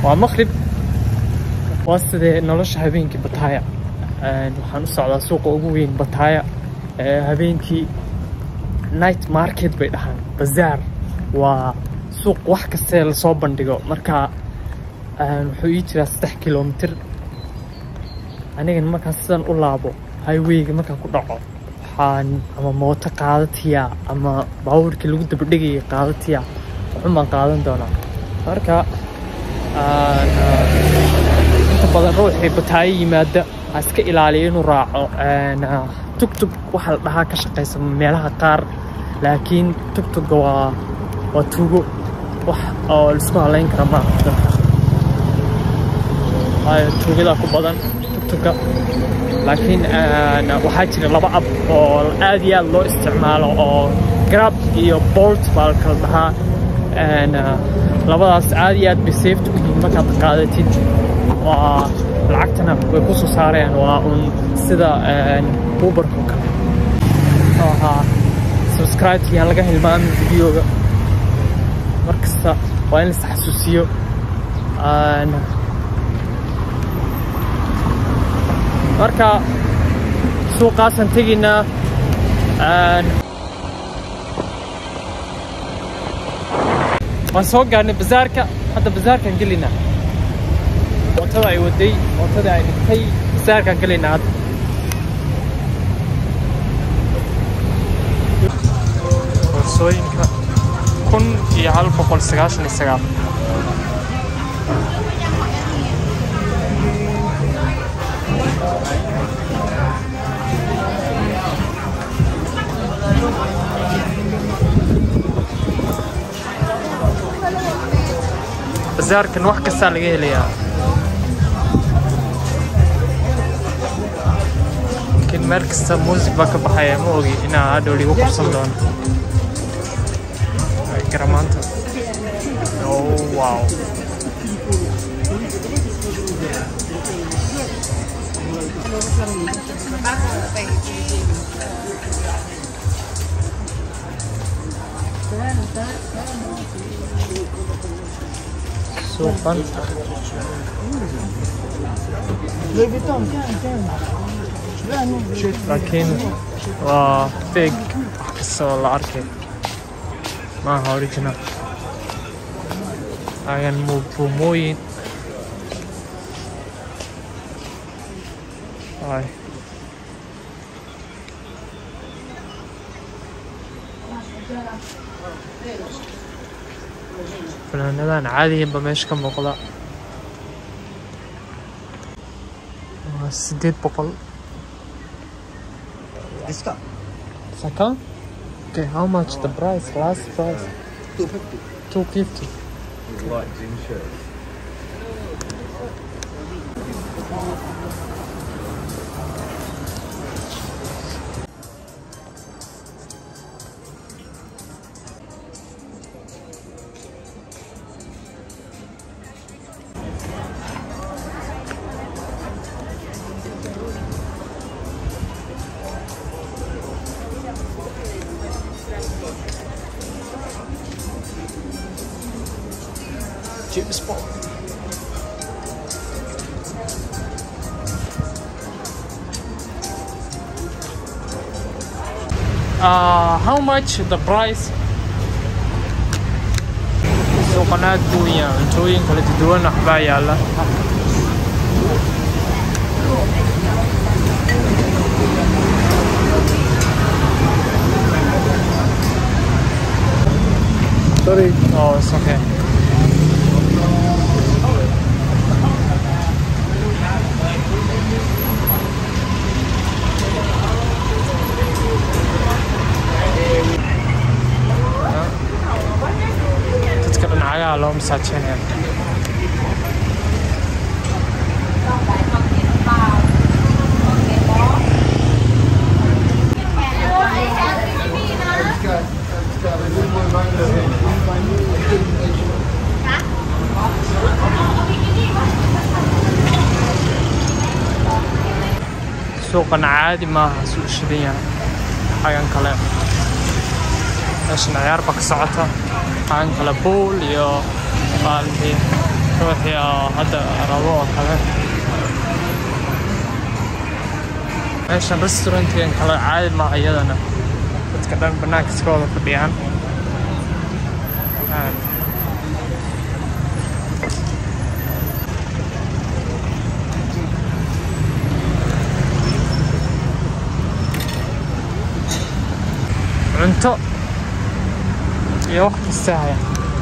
waa maqrib waa sidee nolosha habeenkii bataaya waxaan u socdaa suuqa ugu weyn bataaya habeenkii night market bay dhahaan bazaar waa suuq wax kastee lasoo bandhigo marka wuxuu ii jiraa saddex kilomitir anigan markaan sidan u laabo highwayga markaan ku dhaco waxaan ama mooto qaadatiya ama baabuurkii lagu dabadhegaya qaadatiya waxun baan qaadan doonaa marka inta badan ruuxii bataayo yimaada ha iska ilaaliya inuu raaco tugtug waxaa la dhahaa ka shaqaysa meelaha qaar laakiin tugtugga waa waa tuugo wax oo laisku halayn kara ma dadka waayo tuugadaa ku badan tugtugga laakiin waxaa jira laba ab oo aad iyo aad loo isticmaalo oo grab iyo bolt baa la kala dhahaa labadaas aad iyo aad bay safety u yihiin markaad qaadatid waa lacagtana way ku soo saareen waa un sida uberko kale oo ahaa subscribe yaan laga hilmaamin videoga mar kasta waa in lais xasuusiyo marka suuqaasaan tegaynaa waan soo gaarnay bazaarka hadda bazaarkaan gelaynaa mootada ay waday mootada ay dhigtay bazaarkaan gelaynaa hadda boorsooyinka kun iyo hal boqol sagaashan iyo sagaal bazaarkan wax kastaa laga helayaa laakiin meel kasta muusig baa ka baxaya ma ogi inaa hadhow ligu qabsan doono garamaanta oh wow suuqan laakiin waa feg wax kastoo la arkay maaha original agan buumooyin ay fanaanadan caadiyanba meesha ka muuqda waa sideed boqol Saka? Okay, how much the price? Last price? 250. 250. Light gym shirt. Gym spot. Uh, how much the price? suuqan aad buu u yahay cuntooyin kala duwan waxbaa yaala Sorry. oh it's okay dadka dhinacagaha loo masaajeynaya suuqan caadi maaha suu shidan yahay xagan kale meeshan ciyaar baa ka socota xagan kale bool iyo baalkii ruuxii oo hadda rabo oo kale meeshan restaurantigan kale caadi maaha iyadana dadka dhan bannaanka iska wada fadhiyaan Een, cunto iyo wax kasta haya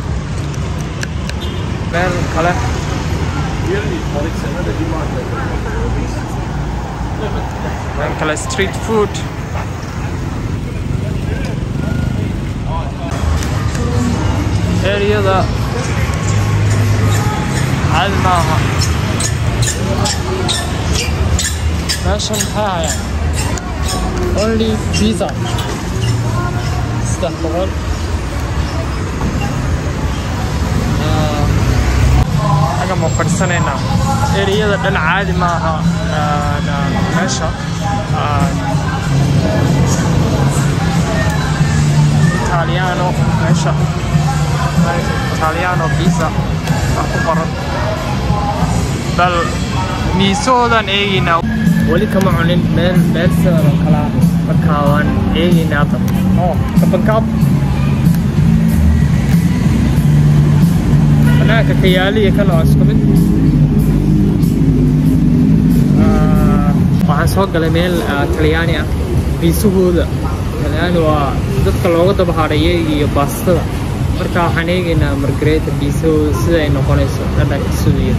meel kale meel kale street food eriyada caadi maaha meeshan maxay hayaan only pizza saddex boqol xagga ma fadhisanaynaa eriyada dhan caadi maaha Een, een, meesha Een, italiano meesha italiano pizza wax ku qoran bal miisahoodan eegaynaa weli kama cunin meel meel sidan oo kale ah marka waan eegaynaa hadda oo kabankaab banaanka ka yaaliya kan waa isku mid Ah, waxaan soo galay meel ah, talyaani ah biisahooda talyaani waa dadka looga daba hadhaya iyo baastada marka waxaan eegaynaa margareta biisahooda sida ay noqonayso dhadhanka suudiya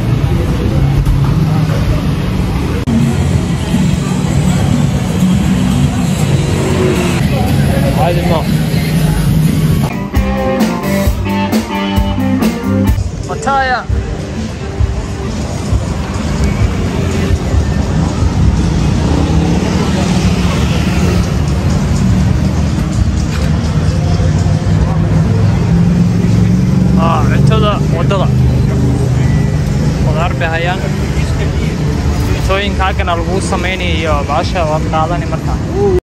caadi ma Mataya Ah, cuntada wadada qudaar bay hayaan cuntooyinka halkan lagu samaynayo baasha waad qaadani markaa